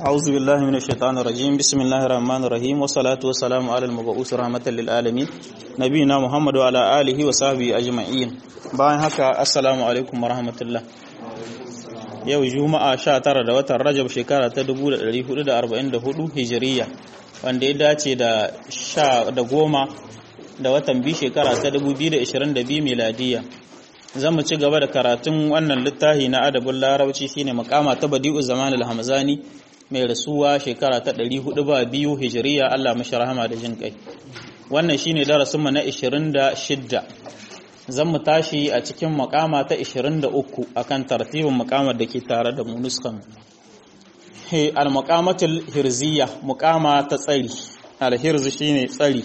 أعوذ بالله من الشيطان الرجيم بسم الله الرحمن الرحيم والصلاة والسلام على المبعوث رحمة للعالمين نبينا محمد وعلى آله وصحبه أجمعين bayan haka assalamu alaikum warahmatullah yau juma'a 19 da watan rajab shekara ta 1444 hijiriya wanda ya dace da sha da goma da watan biyu shekara ta 2022 miladiya zan mu ci gaba da karatun wannan littafi na adabin larabci shine makama ta badi'u zaman al-hamzani mai rasuwa shekara ta 400 ba biyu hijiriya Allah mashi rahama da jin kai wannan shine darasin mu na 26 zan mu tashi a cikin makama ta 23 akan tartibin makamar da ke tare da mu nuskan al-maqamatul hirziyya muqama ta tsari al-hirz shine tsari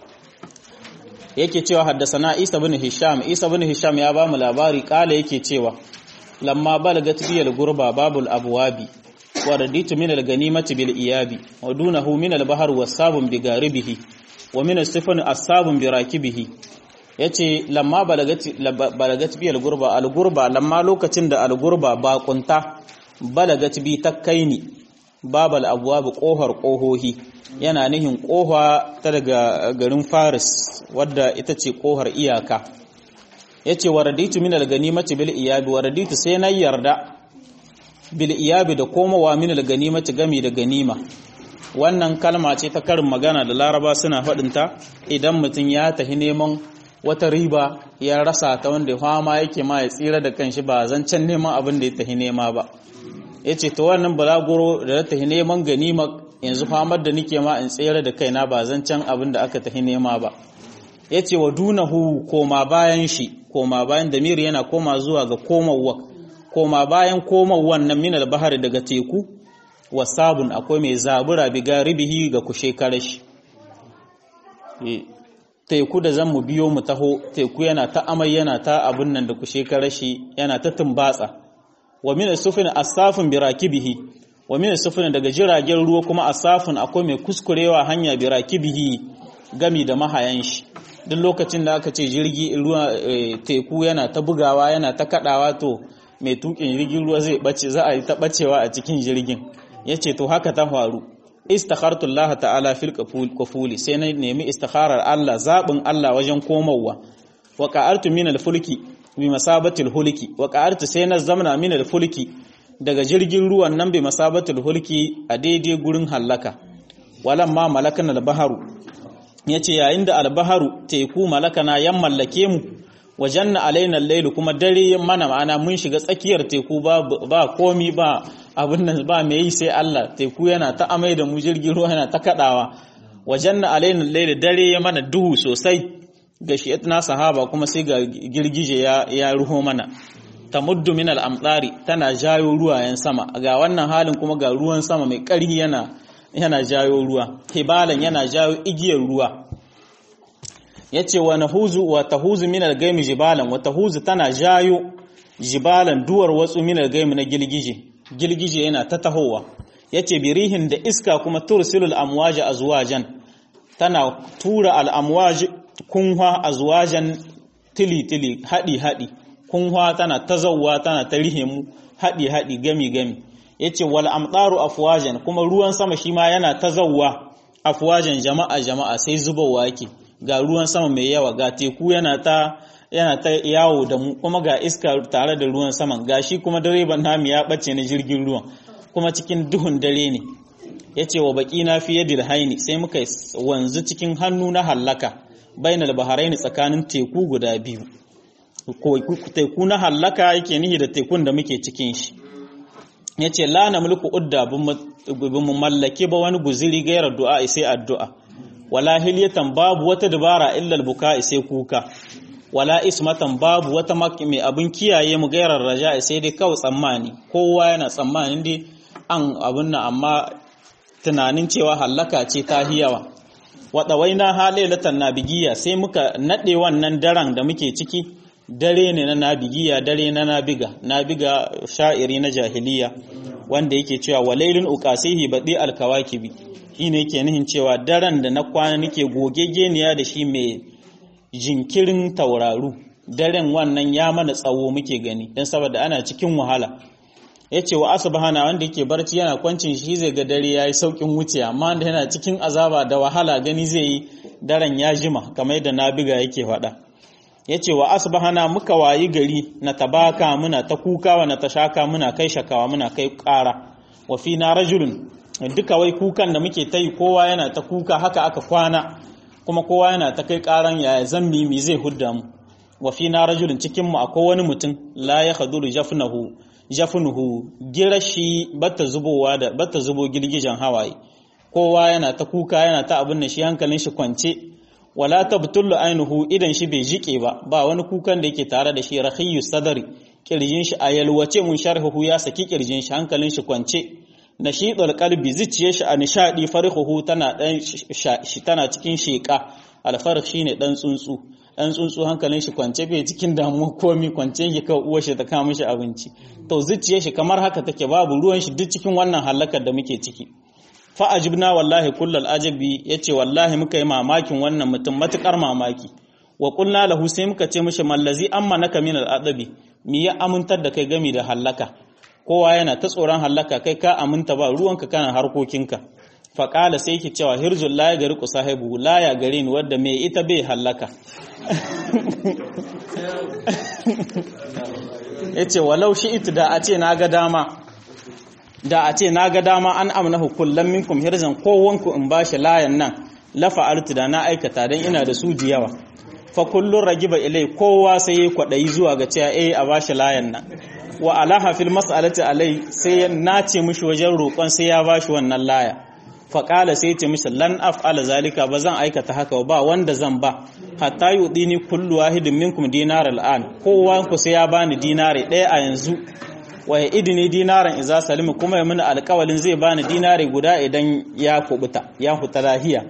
yake cewa haddasana Isa bin Hisham Isa bin Hisham ya ba mu labari kala yake cewa lamma balagat biyal gurba babul abwabi wa raditu min al-ganimati bil iyabi wa dunahu min al-bahr wasabun bi garibihi wa min as-sifan asabun bi rakibihi yace lamma balagat balagat biyal gurba al-gurba lamma lokacin da al-gurba baƙunta balagat bi takkaini babal abwab kohar kohohi yana nihin koha ta daga garin Faris wadda ita ce kohar iyaka yace waraditu min al-ganimati bil iyabi waraditu sai na yarda bil iyabi da komawa min al-ganimati gami da ganima wannan kalma ce ta karin magana da Laraba suna faɗin ta idan mutum ya tahi neman wata riba ya rasa ta wanda fama yake ma ya tsira da kanshi ba zancen neman abin da ya tahi nema ba yace to wannan balaguro da ta tahi neman ganima yanzu famar da nike ma in tsere da kaina ba zancen abin da aka tahi nema ba yace wa dunahu koma bayan shi koma bayan damir yana koma zuwa ga komawa koma bayan komawan nan minal bahari daga teku wasabun akwai mai zabura bi garibihi ga kushe karashi teku da zan mu biyo mu taho teku yana ta amai yana ta abun nan da kushe karashi yana ta tumbatsa wa min sufin asafin birakibihi wa min sufin daga jiragen ruwa kuma asafin akwai mai kuskurewa hanya birakibihi gami da mahayan shi duk lokacin da aka ce jirgi ruwa teku yana ta bugawa yana ta kadawa to mai tukin jirgin ruwa zai bace za a yi ta bacewa a cikin jirgin yace to haka ta faru istakhartu Allah ta'ala fil qafuli sai na nemi istikharar Allah zabin Allah wajen komawa wa qa'artu min al-fulki bi masabatil hulki wa qa'artu sai na zamna min al-fulki daga jirgin ruwan nan bi masabatil hulki a daidai gurin hallaka walamma malakan al-baharu yace yayin da al-baharu teku malakana yan mallake mu wajanna alaina al-layl kuma dare mana ma'ana mun shiga tsakiyar teku ba ba komi ba abin nan ba mai yi sai Allah teku yana ta amai da mu jirgin ruwa yana ta kadawa wajanna alaina al-layl dare ya mana duhu sosai ga na sahaba kuma sai ga girgije ya, ya ruho mana ta muddu min al'amtsari tana jayo ruwayen sama ga wannan halin kuma ga ruwan sama mai ƙarhi yana yana jayo ruwa hibalan yana jayo igiyar ruwa ya ce wa nahuzu wa tahuzu min al-gaimi jibalan wa tahuzu tana jayo jibalan duwar watsu min al-gaimi na gilgije gilgije yana ta tahowa ya ce birihin da iska kuma tursilul amwaja azwajan tana tura al-amwaji kunwa a zuwajen tili-tili haɗi-haɗi kunwa tana ta zauwa tana ta rihe mu haɗi-haɗi gami-gami ya ce wal amɗaru afuwajen kuma ruwan sama shi ma yana ta zauwa afuwajen jama'a-jama'a sai zubowa yake ga ruwan sama mai yawa ga teku yana ta yana ta yawo da mu kuma ga iska tare da ruwan saman ga shi kuma direban namu ya ɓace na jirgin ruwan kuma cikin duhun dare ne ya ce wa baƙi na fiye da haini sai muka wanzu cikin hannu na hallaka bainal baharaini tsakanin teku guda biyu teku na hallaka yake nihi da tekun da muke cikin shi yace la na mulku udda bin mu mallake ba wani guziri gaira du'a sai addu'a wala hilyatan babu wata dabara illa albuka sai kuka wala ismatan babu wata mai abin kiyaye mu gairar raja sai dai kawai tsammani kowa yana tsammanin dai an abun nan amma tunanin cewa hallaka ce ta hiyawa waɗawaina halailatan nabigiya sai muka naɗe wannan daren da muke ciki dare ne na nabigiya dare na nabiga nabiga sha'iri na jahiliya wanda yake cewa walailun uqasihi badi alkawakibi shine yake nihin cewa daren da na kwana nake gogegeniya da shi mai jinkirin tauraru daren wannan ya mana tsawo muke gani dan saboda ana cikin wahala yace wa asbahana wanda yake barci yana kwancin shi zai ga dare yayi saukin wuce amma wanda yana cikin azaba da wahala gani zai yi daren ya jima kamar yadda nabiga yake faɗa yace wa asbahana muka wayi gari na tabaka muna ta kukawa na tashaka muna kai shakawa muna kai ƙara wa fina rajulun duka wai kukan da muke ta yi kowa yana ta kuka haka aka kwana kuma kowa yana ta kai ƙaran yaya zammi mi zai hudda mu wa fina rajulun cikin mu akwai wani mutum la ya khaduru jafnahu jafnuhu girashi bata zubowa da bata zubo girgijan hawaye kowa yana ta kuka yana ta abin da shi hankalin shi kwance wala tabtullu ainuhu idan shi bai jike ba ba wani kukan da yake tare da shi rahiyu sadari kirjin shi a yalwace mun sharhuhu ya saki kirjin shi hankalin shi kwance nashidul qalbi zuciyar shi a nishadi farhuhu tana dan tana cikin sheka alfarq shine dan tsuntsu dan tsuntsu hankalin shi kwance bai cikin damuwa komi kwance yake kawai uwar shi ta kawo mishi abinci to zuciyar shi kamar haka take babu ruwan shi duk cikin wannan halakar da muke ciki fa ajibna wallahi kullal ajabi yace wallahi muka yi mamakin wannan mutum matukar mamaki wa qulna lahu sai muka ce mishi mallazi amma naka min al adabi mi ya amintar da kai gami da hallaka kowa yana ta tsoron hallaka kai ka aminta ba ruwanka kana harkokinka fa qala sai yake cewa hirzul la ya gari ku sahibu la ya gare ni wadda me ita bai hallaka yace walau shi ita da a ce na ga dama da a ce na ga dama an amnahu kullum minkum hirzan kowanku in bashi layan nan lafa artu da na aikata dan ina da su yawa fa kullun ragiba ilai kowa sai ya kwadayi zuwa ga cewa eh a bashi layan nan wa alaha fil mas'alati alai sai ya nace mishi wajen roƙon sai ya bashi wannan laya fa qala sai ce mishi lan af'ala zalika ba zan aikata haka ba wanda zan ba hatta yudini kullu wahidin minkum dinar al'an kowa ku sai ya bani dinare ɗaya a yanzu wa ya idini dinaran iza salimu kuma ya mini alkawalin zai bani dinari guda idan ya kubuta ya huta lahiya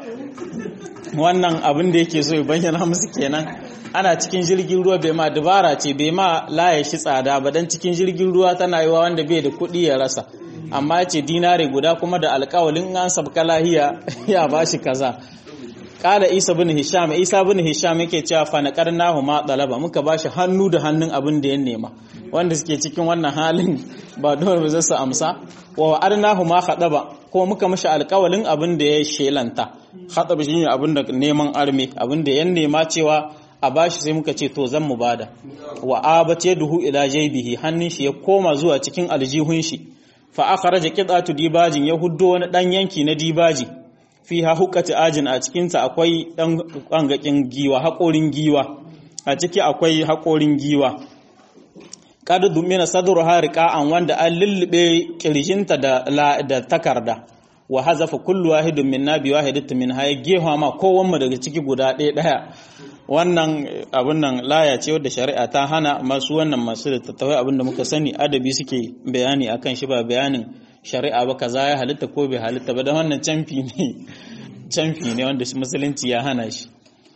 wannan abin da yake so ya bayyana musu kenan ana cikin jirgin ruwa bai ma dabara ce bai ma laye shi tsada ba dan cikin jirgin ruwa tana yiwa wanda bai da kuɗi ya rasa amma ce dinari guda kuma da alkawalin an sabka lahiya ya bashi kaza kala isa bin hisham isa bin hisham yake cewa fa naqarnahu ma talaba muka bashi hannu da hannun abin da ya nema wanda suke cikin wannan halin ba dole ba su amsa wa wa'adnahu ma khadaba ko muka mishi alƙawalin abin da ya shelanta khadaba shine abin da neman arme abin da ya nema cewa a bashi sai muka ce to zan mu bada wa abate duhu ila jaybihi hannun shi ya koma zuwa cikin aljihun shi fa akhraja qitatu dibajin ya huddo wani dan yanki na dibaji fiha hukati ajin a cikinta akwai ɗan ƙangakin giwa haƙorin giwa a ciki akwai haƙorin giwa kada dumina sadru an wanda an lullube kirjinta da da takarda wa hazafa kullu wahidin minna bi wahidatin min hay gefa ma kowan mu daga ciki guda ɗaya ɗaya wannan abun nan laya ce wadda shari'a ta hana masu wannan masu da tattawai abin da muka sani adabi suke bayani akan shi ba bayanin shari'a ba kaza ya halitta ko bai halitta ba da wannan canfi ne canfi ne wanda musulunci ya hana shi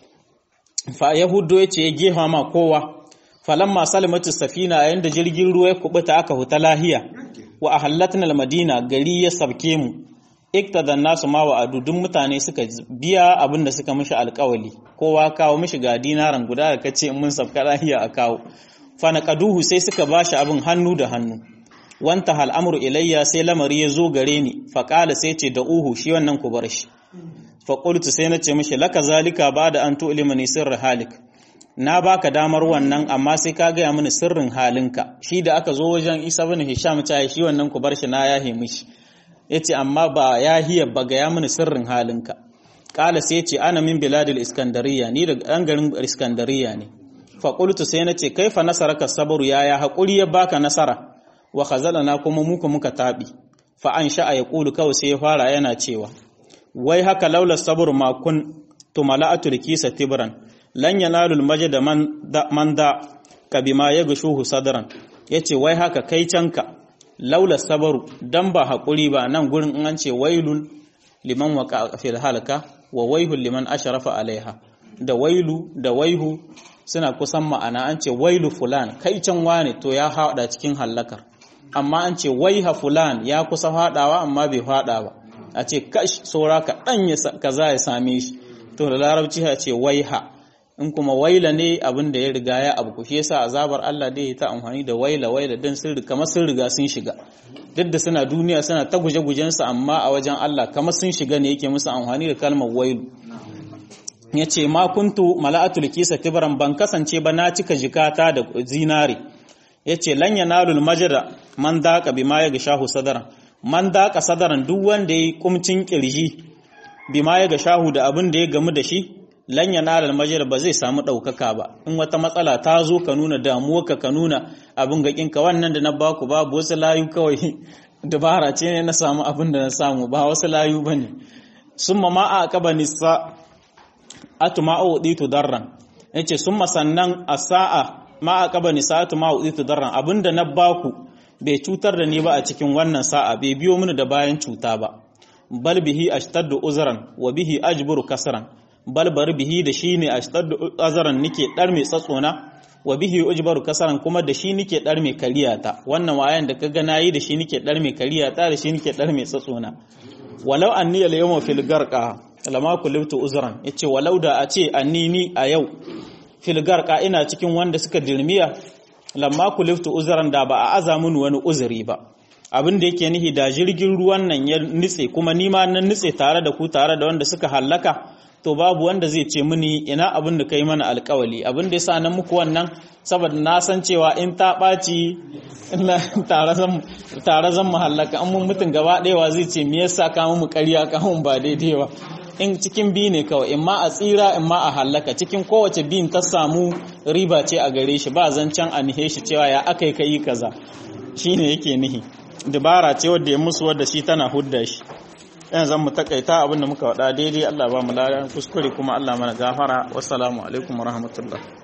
fa yahudo ya ce ya gefa ma kowa falamma salimatu safina yayin da jirgin ruwa ya kubuta aka huta lahiya wa ahallatna almadina gari ya sabke mu iktadan nasu ma wa adudun mutane suka biya abin da suka mishi alkawali kowa kawo mishi ga dinaran guda da kace in mun sabka lahiya a kawo fa naqaduhu sai suka bashi abin hannu da hannu wanta al'amuru ilayya sai lamari ya zo gare ni faƙala sai ce da uhu shi wannan ku bar shi faƙultu sai na ce mashi laka zalika ba da an tu'lima ni sirri halik na baka damar wannan amma sai ka gaya mini sirrin halinka shi da aka zo wajen isa bin hisham ta shi wannan ku bar shi na yahe mishi yace amma ba yahiya ba gaya mini sirrin halinka ƙala sai ce ana min biladil iskandariya ni daga ɗan garin iskandariya ne faƙultu sai na ce kaifa nasaraka sabaru yaya haƙuri ya baka nasara wa khazalana kuma muka muka tabi fa an sha'a ya kulu kawai sai ya fara yana cewa wai haka laula sabr ma kun tumala'atu rikisa tibran lan yanalu almajda man da man da kabima yagshuhu sadran yace wai haka kai canka laula sabr dan ba hakuri ba nan gurin in an ce wailul liman waqa fil halaka wa waihul liman ashrafa alaiha da wailu da waihu suna kusan ma'ana an ce wailu fulan kai can wane to ya haɗa cikin hallakar amma an ce waiha fulan ya kusa faɗawa amma bai faɗa ba a ce kash saura ka ɗan kaza ya same shi to da larabci ya ce waiha in kuma waila ne abin da ya riga ya abu shi yasa azabar Allah dai ta amfani da waila waila din sun riga kamar sun riga sun shiga duk da suna duniya suna ta guje-gujen su amma a wajen Allah kamar sun shiga ne yake musu amfani da kalmar wailu yace ma kuntu mala'atul kisa tibran ban kasance ba na cika jikata da zinare yace lan yanalul majra man daqa bima yagshahu sadaran man daqa sadaran duk wanda yayi kumcin kirji bima yagshahu da abin da ya gamu da shi lan yanalul majra ba zai samu daukaka ba in wata matsala ta zo ka nuna damuwarka ka nuna abin gakin ka wannan da na baku babu wasu layu kawai dabara ce ne na samu abin da na samu ba wasu layu bane summa ma aqaba nisa atuma uditu darran yace summa sannan asaa ma aqaba nisa'atu ma uditu darran abinda na baku bai cutar da ni ba a cikin wannan sa'a bai biyo mini da bayan cuta ba bal bihi ashtaddu uzran wa bihi ajburu kasran bal bar bihi da shi ne ashtaddu uzran nike dar mai tsatsona wa bihi ujbaru kasran kuma da shi nike dar mai kariyata wannan wayan da kaga nayi da shi nike dar mai kariyata da shi nike dar mai tsatsona walau anni al yawma fil garqa lama kulibtu uzran yace walau da a ce annini a yau filgar ka ina cikin wanda suka dirmiya lamma kuliftu uzran da ba a aza mun wani uzuri ba abin da yake nihi da jirgin ruwan nan ya nitse kuma ni ma nan nitse tare da ku tare da wanda suka hallaka to babu wanda zai ce mini ina abin da kai mana alkawali abin da yasa nan muku wannan saboda na san cewa in ta ɓaci tare zan mu hallaka an mun mutum gaba ɗaya zai ce me yasa ka mu ƙarya ka mun ba daidai ba in cikin bi ne kawai in ma a tsira in ma a hallaka cikin kowace bin ta samu riba ce a gare shi ba zancen a nihe shi cewa ya aka yi kai kaza shine yake nihi dabara ce wadda ya musu wadda shi tana hudda shi yan zan mu takaita abinda muka wada daidai Allah ba mu ladan kuskure kuma Allah mana gafara wassalamu alaikum warahmatullahi